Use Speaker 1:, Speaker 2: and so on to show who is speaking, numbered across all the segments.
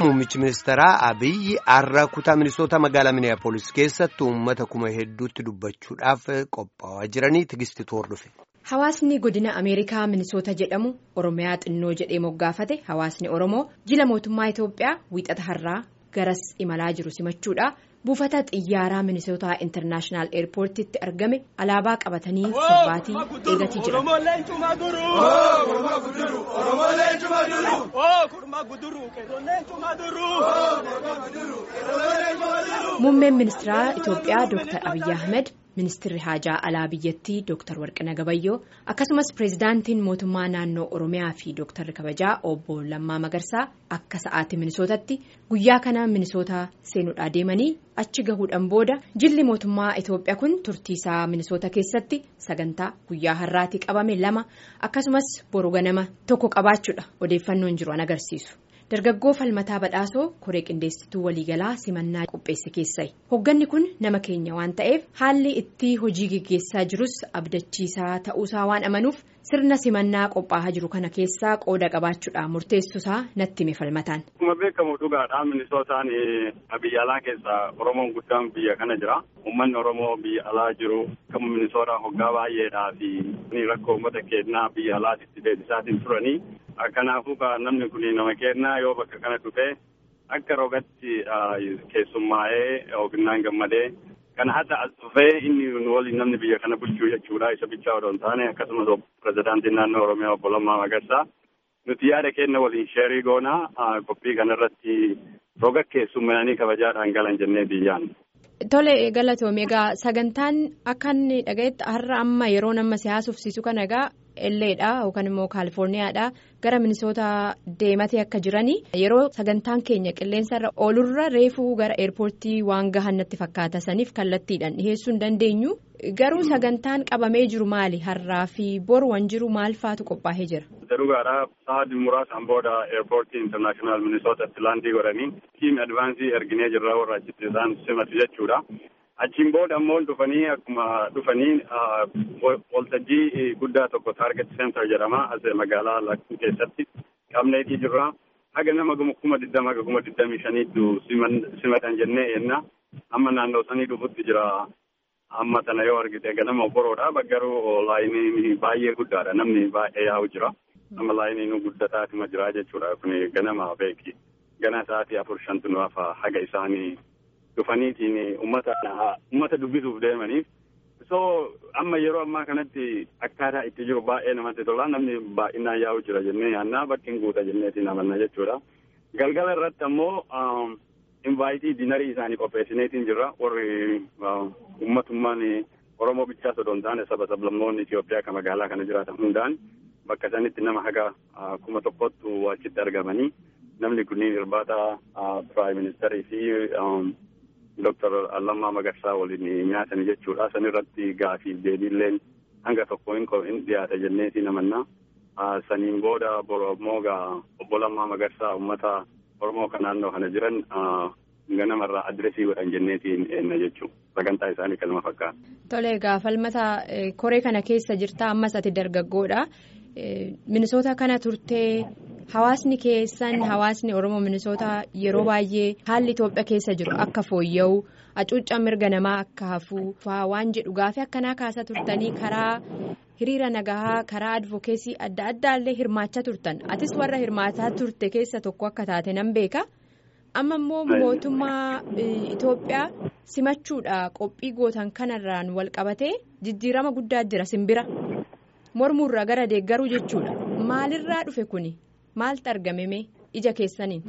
Speaker 1: muummichi ministeeraa Abiyyi har'a kutaa ministoota magaalaa Miniyaapolis keessatti uummata kuma hedduutti dubbachuudhaaf qophaa'aa jiranii tigistitu hordofe.
Speaker 2: Hawaasni godina Ameerikaa Minisoota jedhamu Oromiyaa xinnoo jedhee moggaafate hawaasni Oromoo jila mootummaa Itoophiyaa wiixata har'aa garas imalaa jiru simachuudha. Buufata xiyyaaraa Minisootaa Intarnaashinaal Eerpoortiitti argame alaabaa qabatanii sirbaatii eegatii jiran. Muummeen ministeeraa Itoophiyaa Dr. Abiyyi Ahmed. Ministeerri haajaa alaa biyyattii Dr. Warqina Gabayyoo akkasumas pireezidaantiin mootummaa naannoo Oromiyaa fi Dr. Kabajaa obbo Lammaa Magarsaa akka sa'aatii Minisootatti guyyaa kana Minisootaa seenuudhaa deemanii achi gahuudhaan booda jilli mootummaa Itoophiyaa kun turtiisaa Minisoota keessatti sagantaa guyyaa har'aatii qabame lama akkasumas boru ganama tokko qabaachuudha odeeffannoon jiru an agarsiisu. Dargaggoo falmataa badhaasoo koree qindeessituu waliigalaa simannaa qopheesse keessai hogganni kun nama keenya waan ta'eef haalli itti hojii geggeessaa jirus abdachiisaa ta'uusaa waan amanuuf sirna simannaa qophaa'aa jiru kana keessaa qooda qabaachuudhaan murteessuusaa natti hime falmataan.
Speaker 3: Akkuma beekamu dhugaadhaa minisootaan biyya alaa keessaa Oromoon guddaan biyya kana jira. Uummanni Oromoo biyya alaa jiru kan minisootaa hoggaa baay'eedhaa fi rakkoo uummata keenyaa biyya alaatitti deebisaatiin turanii. Kanaafuu namni kun nama kennaa yoo bakka kana dhufee akka rogatti keessummaa'ee ognaan gammadee kan hadda as dhufee inni waliin namni biyya kana bulchuu jechuudha isa bichaa odoo hin taane akkasumas pirezidaantiin naannoo Oromiyaa obbo Lammaa Magarsaa nuti yaada kenna waliin sheerii goonaa qophii kanarratti roga keessummaa'anii kabajaadhaan galan jennee biyyaan.
Speaker 2: Tole galatoome egaa sagantaan akka inni dhaga'etti har'a amma yeroo nama siyaasufsiisu kana egaa Elleedha yookaan immoo Kaalifoorniyaadha gara Minisoota deematee akka jiranii yeroo sagantaan keenya qilleensarra oolurra reefuu gara eerpoortii waan gahan natti fakkaata saniif kallattiidhaan dhiheessuu hin dandeenyu garuu sagantaan qabamee jiru maali har'aa fi boru waan jiru maal faatu qophaa'ee jira.
Speaker 3: Dhugaadhaa sa'aatii muraasaan booda eerpoortii intarnaashinaal Minisootatti laandii godhanii tiim advaansii erginee jirra warra achitti isaan simatu jechuudha. Achiin booda ammoo dhufanii akkuma dhufanii waltajjii guddaa tokko taarget seentar jedhama as magaalaa lakkuu keessatti qabneetii jirra. Haga nama kuma digdama haga kuma digdamii shaniitu simatan jennee enna amma naannoo sanii dhufutti jira. Amma tana yoo argite ganama boroodha garuu laayinii baay'ee guddaadha namni baay'ee yaa'u jira. Amma laayinii guddataatuma jira jechuudha kun ganama beeki. Gana sa'aatii afur shantu nu hafa haga isaanii. dhufaniitiin ummata ummata dubbisuuf deemaniif so amma yeroo ammaa kanatti akkaataa itti jiru baay'ee namatti tola namni baay'inaan yaa'u jira jennee yaannaa bakki guuta jenneetiin amanna jechuudha. Galgala irratti ammoo invaayitii dinarii isaanii qopheessineetiin jirra warri ummatummaan Oromoo bichaa osoo hin taane saba sablammoonni Itoophiyaa kan magaalaa kana jiraatan hundaan bakka sanitti nama haga kuma tokkottu achitti argamanii namni kunniin irbaata piraayim ministeerii fi Dooktar Lammaa Magarsaa waliin nyaatan jechuudha. San irratti gaafiif deebiilleen hanga tokko hin dhiyaata jenneetiin amanna. Saniin booda Oromoo obbo Lammaa Magarsaa uummata Oromoo kan naannoo kana jiran ganamarraa adresii godhan jenneetiin eenna jechuudha. Sagantaa isaanii kanuma fakkaata.
Speaker 2: Tole egaa falmata koree kana keessa jirta ammas ati dargaggoodha. Minisoota kana turtee hawaasni keessan hawaasni Oromoo Minisoota yeroo baay'ee haalli Itoophiyaa keessa jiru akka fooyya'u hacuuccaa mirga namaa akka hafuu waan jedhu gaafii akkanaa kaasaa turtanii karaa hiriira nagahaa karaa advokeesii adda addaallee hirmaachaa turtan atis warra hirmaataa turte keessa tokko akka taate nan beeka amma immoo mootummaa Itoophiyaa simachuudha qophii gootan kanarraan wal qabatee jijjiirama guddaa jira simbira. mormuurraa gara deeggaruu jechuudha maalirraa dhufe kuni maaltu argameme ija keessaniin.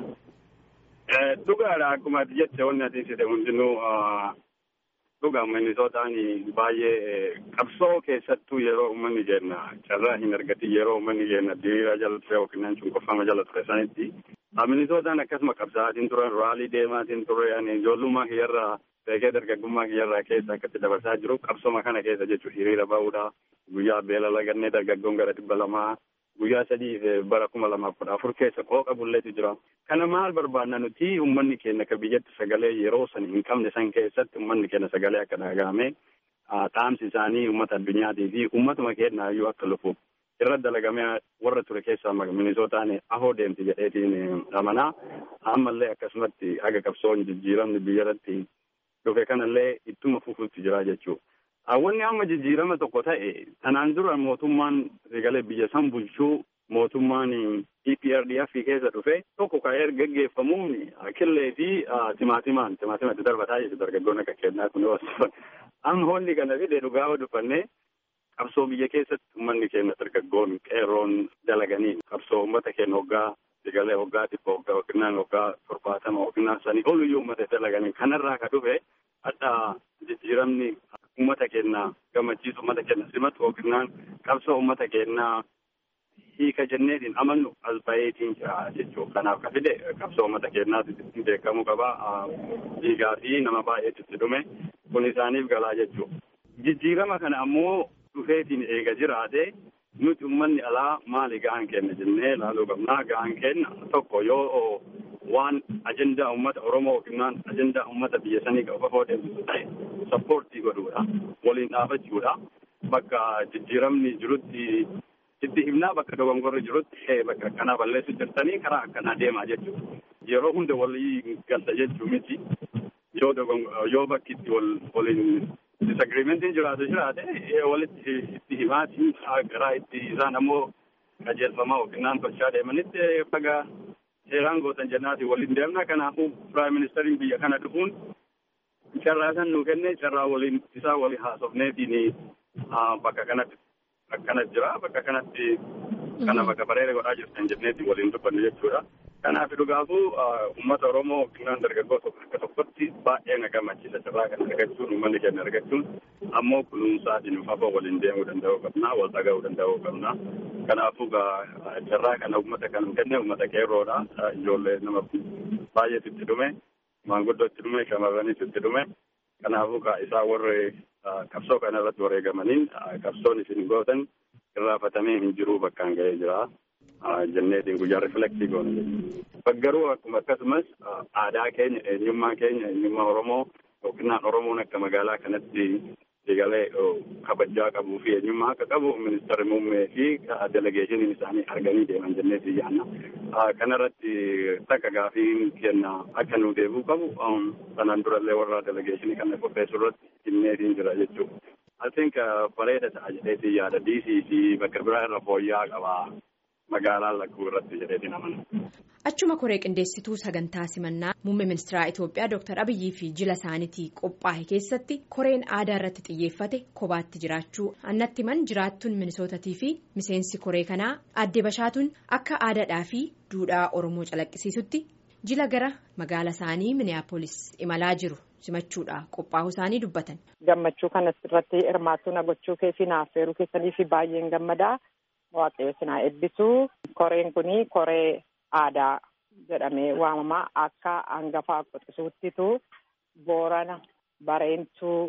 Speaker 3: Dhugaadha akkuma ati jette wanni ati ibsite hundinuu dhugaa minisootaan baay'ee qabsoo keessattuu yeroo uummanni jenna carraa hin argatin yeroo uummanni jenna diriiraa jala ture yookiin cunqurfama jala ture sanitti minisootaan akkasuma qabsaatiin turan raalii deemaatiin ture ijoollummaa kiyyarraa beekee dargaggummaa kiyyarraa keessa akkatti dabarsaa jiru qabsoma kana keessa jechuun hiriira ba'uudha. Guyyaa beela lagannee dargaggoon gara dhibba lamaa guyyaa sadii bara kuma lamaaf kudha afur keessa qooqa bulleetu jira. Kana maal barbaadna nuti uummanni keenya akka biyyatti sagalee yeroo san hin qabne san keessatti uummanni keenya sagalee akka dhagahame dhaamsi isaanii uummata addunyaatii fi uummatuma keenyaayyuu akka lufu irra dalagamee warra ture keessaa minisootaan ahoo deemti jedheetiin amanaa ammallee akkasumatti haga qabsoon jijjiiramni biyyarratti dhufe kanallee ittuma fufuutti jira jechuudha. Wanni amma jijjiirama tokko ta'e tanaan dura mootummaan egalee biyya san bulchuu mootummaan EPRDF keessa dhufe tokko ka'ee gaggeeffamuun killee fi timaatimaan timaatimatti darbataa jechuudha dargaggoonni akka kennaa kun amma honni kana fide dhugaa dubbannee qabsoo biyya keessatti uummanni keenya dargaggoon qeerroon dalaganii qabsoo uummata keenya hoggaa egalee hoggaa dhibba hoggaa yookiin hoggaa torbaatama yookiin sanii oluyyuu uummata dalaganii kanarraa ka dhufe adda jijjiiramni uummata keenya gammachiisu uummata keenya simatu yookiin qabsoo uummata keenya hiika jenneetiin amannu as baheetiin jira jechuudha. Kanaaf ka fide qabsoo uummata keenyaatti beekamuu qaba. Dhiigaa fi nama baay'eetu itti dhume kun isaaniif galaa jechuudha. Jijjiirama kana ammoo dhufeetiin eega jiraate nuti uummanni alaa maali ga'an kenna jennee ilaaluu qabna. Ga'an kenna tokko yoo waan ajendaa uummata Oromoo yookiin ajendaa uummata biyya sanii qabu deemsisu ta'e sappoortii godhuudha. Waliin dhaabachuudha. Bakka jijjiiramni jirutti itti himnaa bakka dogongorri jirutti bakka akkanaa balleessu jirtanii karaa akkanaa deemaa jechuudha. Yeroo hunda walii galta jechuu miti. Yoo yoo bakki itti waliin disagreementiin jiraatu jiraate walitti itti himaatiin garaa itti isaan ammoo qajeelfamaa yookiin tolchaa deemanitti baga seeraan gootan jennaati waliin deemna. Kanaafuu piraayim ministeriin biyya kana dhufuun carraa kan nuu kenne carraa waliin isaa walii haasofneetiin bakka kanatti akkana jira bakka kanatti kana bakka bareeda godhaa jirtan jenneetti waliin dubbanne jechuudha. Kanaaf dhugaafuu uummata Oromoo yookiin dargaggoota akka tokkotti baay'ee na gammachiisa carraa kana argachuun uummanni keenya argachuun ammoo kunuunsaatiin fafa waliin deemuu danda'uu qabna wal dhaga'uu danda'uu qabna. Kanaafuu carraa kana uummata kan kenne uummata qeerroodha. Ijoollee nama baay'eetu itti dhume maanguddoo itti dhume shamarranis itti dhume. Kanaafuu isaa warri qabsoo kana irratti wareegamaniin qabsoon isin gootan irraafatamee hin jiru bakkaan ga'ee jira. Jenneetiin guyyaa riflektii goone jechuudha. Garuu akkuma akkasumas aadaa keenya eenyummaa keenya eenyummaa Oromoo yookiin Oromoon akka magaalaa kanatti egalee kabajaa qabuu fi eenyummaa akka qabu ministeerri muummee fi delegeeshiniin isaanii arganii deeman jenneetii yaanna. Kanarratti takka gaafiin kenna akka nu deebuu qabu sanaan durallee warra delegeeshinii kana qopheessuu irratti himneetiin jira jechuudha. I think bareeda ta'a jedheetii yaada DC fi bakka biraa irra fooyya'aa qaba. magaalaan lakkuu irratti jedheetiin amana.
Speaker 2: Achuma koree qindeessituu sagantaa simannaa muummee ministeeraa Itoophiyaa Dr. Abiyyii fi jila isaaniitii qophaa'e keessatti koreen aadaa irratti xiyyeeffate kophaatti jiraachuu annatti himan jiraattuun minisootatii fi miseensi koree kanaa adde bashaatuun akka aadaadhaa fi duudhaa Oromoo calaqqisiisutti jila gara magaala isaanii miniyaapolis imalaa jiru simachuudha qophaa'uu isaanii dubbatan.
Speaker 4: Gammachuu kanas irratti hirmaattuna gochuu keessi naafeeruu keessanii fi baay'een gammadaa. Waaqayyo sinaa eebbisuu koreen kuni koree aadaa jedhamee waamamaa akka hangafaa qoxisuuttitu boorana bareentuu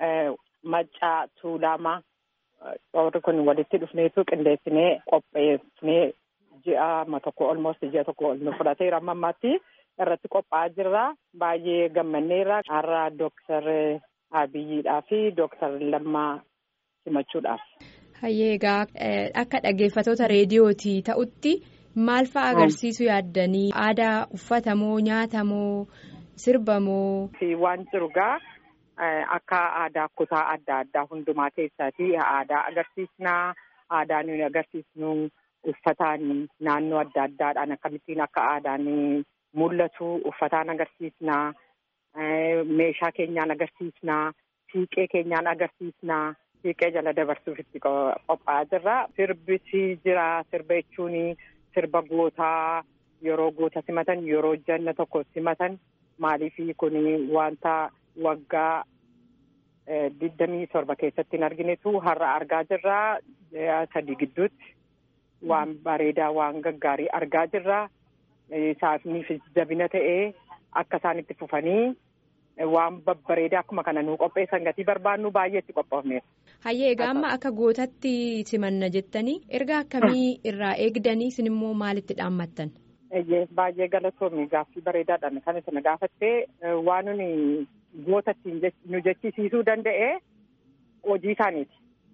Speaker 4: maccaa tuulamaa warri kun walitti dhufneetu qindeessinee qopheessinee ji'a tokko olmost ji'a tokko ol nu fudhateera amma ammaatti irratti qophaa'aa jirra baay'ee gammanneerra har'a dooktar Abiyyiidhaa fi dooktar Lammaa simachuudhaaf.
Speaker 2: Hayyee egaa akka dhaggeeffatoota reediyootii ta'utti maal fa'a agarsiisuu yaaddanii aadaa uffatamoo nyaatamoo sirbamoo.
Speaker 4: Waan jiru gaa akka aadaa kutaa adda addaa hundumaa keessatti aadaa agarsiisnaa aadaa nuyi agarsiisnu uffataan naannoo adda addaadhaan akkamittiin akka aadaan mul'atu uffataan agarsiisnaa meeshaa keenyaan agarsiisnaa siiqee keenyaan agarsiisnaa. Siiqee jala dabarsuuf itti qophaa'aa jirra. Sirbisi jira. Sirba jechuun sirba gootaa yeroo goota simatan yeroo janna tokko simatan maaliif kun wanta waggaa digdamii torba keessatti hin arginetu har'a argaa jirra. Sadii gidduutti waan bareedaa waan gaggaarii argaa jirra. Isaaniif jabina ta'ee akka isaan itti fufanii. Waan babbareedaa akkuma kana nuu qopheessan gatii barbaannu baay'eetti qophoofneef.
Speaker 2: Hayyee egaa amma akka gootatti simanna jettanii erga akkamii irraa eegdanii isin immoo maalitti dhaammattan?
Speaker 4: Baay'ee galatoomii gaaffii bareedaadhaan kan isin gaafattee waan nuni gootatti nu jechisiisuu danda'e hojii isaaniiti.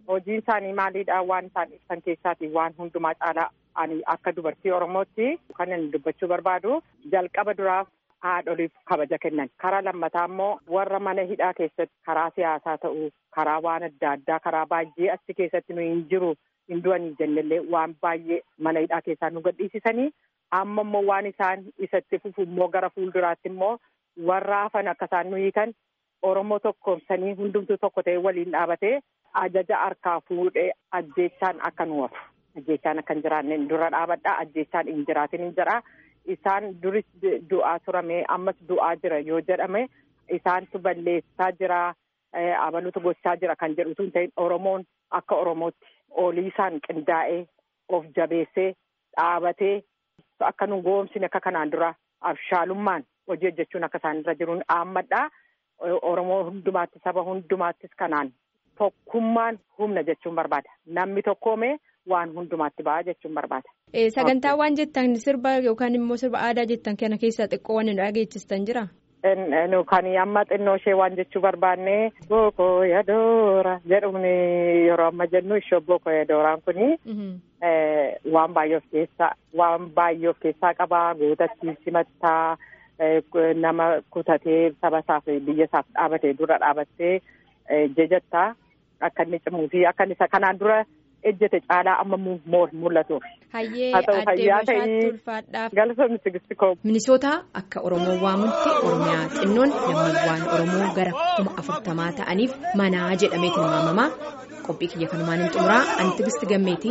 Speaker 4: hojiin isaanii maalidha waan isaan ibsan keessaati waan hundumaa caalaa ani akka dubartii oromootti kan inni dubbachuu barbaadu jalqaba duraaf haadholiif kabaja kennan karaa lammataa immoo warra mana hidhaa keessatti karaa siyaasaa ta'uu karaa waan adda addaa karaa baay'ee achi keessatti nu hin jiru hin du'anii jennellee waan baay'ee mana hidhaa keessaa nu gadhiisisanii amma immoo waan isaan isatti fufu immoo gara fuulduraatti immoo warra hafan akka isaan nu hiikan oromoo tokkoomsanii hundumtuu tokko ta'ee waliin dhaabatee ajaja harkaa fuudhee ajjeechaan akka nu hafu ajjeechaan akka hin jiraanne dura dhaabadha ajjeechaan hin jiraatin hin jedha isaan duris du'aa turame ammas du'aa jira yoo jedhame isaantu balleessaa jira abalutu gochaa jira kan jedhutu hin ta'in oromoon akka oromootti olii isaan qindaa'ee of jabeessee dhaabatee akka nu goomsine akka kanaan dura abshaalummaan hojii hojjechuun akka isaan irra jiruun dhaammadha. Oromoo hundumaatti saba hundumaattis kanaan tokkummaan humna jechuun barbaada. Namni tokkoomee waan hundumaatti ba'a jechuun barbaada.
Speaker 2: Sagantaa waan jettan sirba yookaan immoo sirba aadaa jettan kana keessaa xiqqoo waan dhageechistan jira.
Speaker 4: Kan amma xinnoo ishee waan jechuu barbaanne bookoo yadoora jedhuun yeroo amma jennu ishee bookoo yadooraan kuni waan baay'ee of keessaa waan baay'ee of keessaa qabaa gootattii simattaa. nama kutatee saba isaaf biyya isaaf dhaabatee dura dhaabattee jajattaa akka inni cimuu fi akka inni kanaan dura ejjete caalaa amma mul'atuuf.
Speaker 2: Hayyee addee Boshaatti ulfaadhaaf.
Speaker 4: Galatoomni Tigisti koo.
Speaker 2: Minisoota akka Oromoo waamutti Oromiyaa xinnoon lammiiwwan Oromoo gara kuma afurtamaa ta'aniif manaa jedhamee tilmaamamaa. Qophii kiyya kanumaan hin xumuraa ani Tigisti gammeetii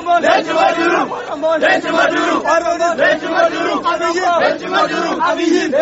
Speaker 2: nagahaan.